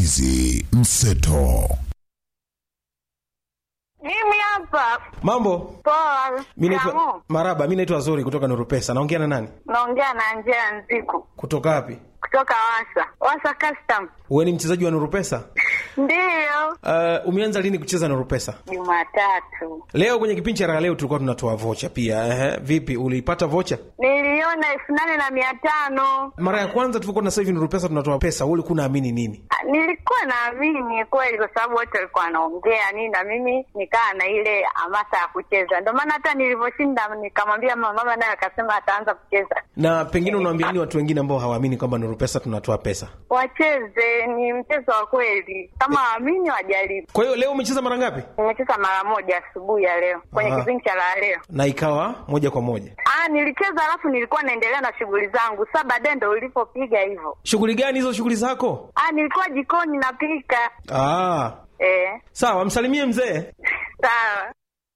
Nyambizi Mseto. Mimi hapa Mambo, poa. mi naitwa Kamu, Maraba, mi naitwa Zuri kutoka Nuru Pesa. Naongea na nani? naongea na Angela Nziku Kutoka wapi? kutoka Wasa Wasa Custom. Wewe ni mchezaji wa Nuru Pesa? Ndiyo, Uh, umeanza lini kucheza Nuru Pesa? Jumatatu Leo kwenye kipindi cha raha leo tulikuwa tunatoa vocha pia. Ehe, vipi uliipata vocha? niliona elfu nane na mia tano. Mara ya kwanza tulikuwa na sasa hivi Nuru Pesa tunatoa pesa, wewe ulikuwa unaamini nini? Ah, Nilikuwa naamini kweli, kwa sababu wote walikuwa wanaongea nini, na mimi nikaa na ile hamasa ya kucheza. Ndio maana hata nilivyoshinda nikamwambia mama, mama naye akasema ataanza kucheza. Na pengine unawaambia nini watu wengine ambao hawaamini kwamba Nuru Pesa tunatoa pesa? Wacheze, ni mchezo wa kweli, kama waamini wajaribu. Kwa hiyo leo umecheza mara ngapi? Nimecheza mara moja asubuhi ya leo kwenye Aha. kipindi cha la leo. Na ikawa moja kwa moja. Ah, nilicheza alafu nilikuwa naendelea na shughuli zangu. Sasa baadaye ndo ulipopiga hivyo. Shughuli gani hizo shughuli zako? Ah, nilikuwa jikoni napika. Ah, Eh, sawa, msalimie mzee. sawa.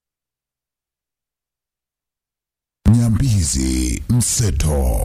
Nyambizi Mseto.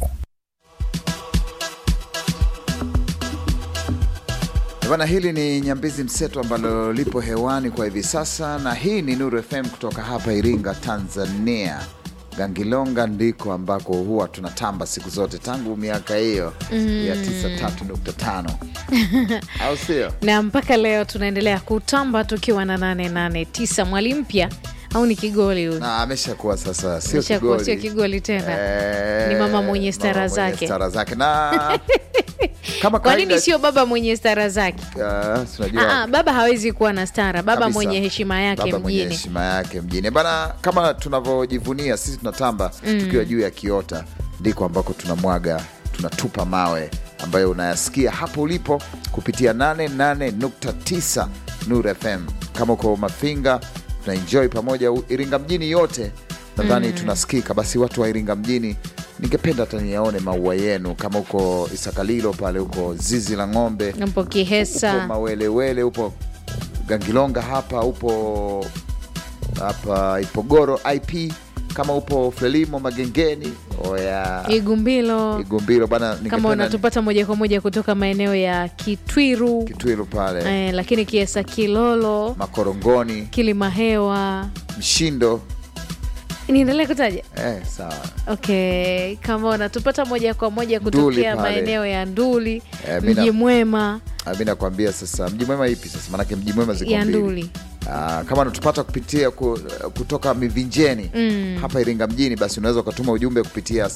Bana, hili ni Nyambizi Mseto ambalo lipo hewani kwa hivi sasa, na hii ni Nuru FM kutoka hapa Iringa, Tanzania. Gangilonga ndiko ambako huwa tunatamba siku zote tangu miaka hiyo ya 93.5 au sio? na mpaka leo tunaendelea kutamba tukiwa na 889 mwali mpya au ni kigoli huyu Na ameshakuwa sasa sio Ameshakuwa kigoli. sio kigoli tena. Eh, Ni mama mwenye mama stara mwenye zake. stara zake na kama kwa kawaida nini sio baba mwenye stara zake ah, tunajua Aa, baba hawezi kuwa na stara baba Kabisa. mwenye heshima yake Baba mwenye mjini heshima yake mjini bana, kama tunavyojivunia sisi tunatamba tukiwa juu ya kiota, ndiko ambako tunamwaga tunatupa mawe ambayo unayasikia hapo ulipo kupitia 88.9 Nuru FM. Kama uko Mafinga tunaenjoy pamoja, u- Iringa mjini yote nadhani tunasikika. Basi watu wa Iringa mjini, ningependa hata niyaone maua yenu, kama uko Isakalilo pale, uko zizi la ng'ombe mpo upo kihesa Mawelewele, upo Gangilonga hapa, upo hapa Ipogoro IP, kama upo Frelimo Magengeni, oya igumbilo Igumbilo bana, kama ningependa unatupata moja kwa moja kutoka maeneo ya kitwiru Kitwilu pale eh, lakini kiesa kilolo Makorongoni, kilimahewa Mshindo niendelee kutaja eh, sawa okay kama unatupata moja kwa moja Nduli kutokea pale. maeneo ya nduli Eh, mina- mji mwema Ah, mi nakwambia sasa, mji mwema ipi sasa? Maanake mji mwema ziko ya mbili. nduli Ah, kama unatupata kupitia ku, kutoka Mivinjeni Mm. hapa Iringa mjini, basi unaweza ukatuma ujumbe kupitia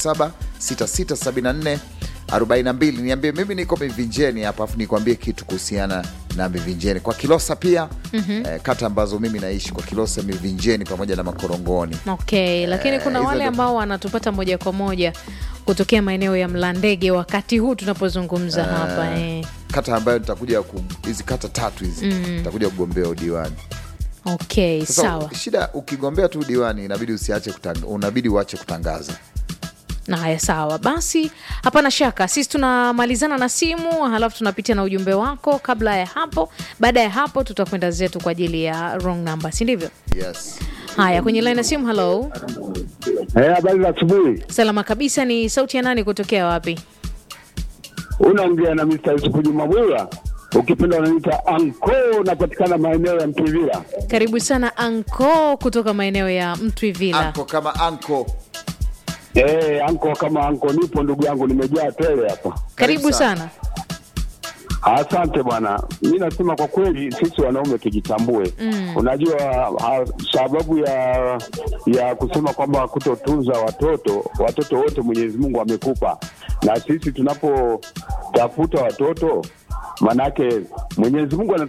07667442 niambie mimi niko Mivinjeni hapa, afu nikwambie kitu kuhusiana na Mivinjeni kwa Kilosa pia eh, kata ambazo mimi naishi kwa Kilosa, Mivinjeni pamoja na Makorongoni. okay lakini kuna hizo wale ndo- ambao wanatupata moja kwa moja kutokea maeneo ya mlandege wakati huu tunapozungumza hapa eh. kata ambayo nitakuja ku- hizi kata tatu hizi nitakuja kugombea udiwani. okay Sasa sawa shida ukigombea tu udiwani inabidi usiache kutang, unabidi uache kutangaza. na haya sawa basi hapana shaka sisi tunamalizana na simu halafu tunapitia na ujumbe wako kabla ya hapo baada ya hapo tutakwenda zetu kwa ajili ya wrong number si ndivyo Yes. haya kwenye line ya simu halo Eh, habari za asubuhi. salama kabisa ni sauti ya nani kutokea wapi Unaongea na Mr. Yusufu Juma Bwira, ukipenda unaniita Anko, napatikana maeneo ya Mtwivila. karibu sana anko kutoka maeneo ya mtwivila Anko kama anko. Eh, Anko kama Anko, nipo ndugu yangu, nimejaa tele hapa. karibu sana. sana Asante bwana. Mi nasema kwa kweli sisi wanaume tujitambue. Mm. Unajua ha, sababu ya ya kusema kwamba kutotunza watoto, watoto wote Mwenyezi Mungu amekupa, na sisi tunapotafuta watoto, manake Mwenyezi Mungu ana